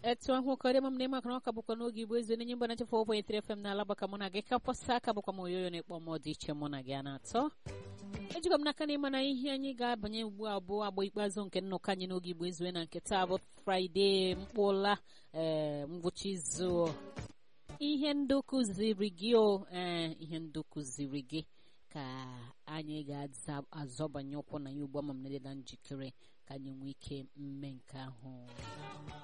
etu ahụ karịa m na maka na ọka bụkwa n'oge igbo ezu nenye mba na chefu ọbụ etere fm na alaba ka mụ na gị ka pọsa aka bụkwa m oyoyo na-ekpọ m dị iche mụ na gị a na-atọ ejikwa m n'aka na ịma na ihe anyị ga-abanye ugbu a bụ agba ikpeazụ nke nnọkọ anyị n'oge igbo ezue na nke taa bụ fraịde mkpụla ee ngwụcha izu ihe ndụ kụziri gị o ee ihe ndụ kụziri gị ka anyị ga-azọbanye ụkwụ na ya ugbu a ma m na njikere ka anyị nwee ike mme nke ahụ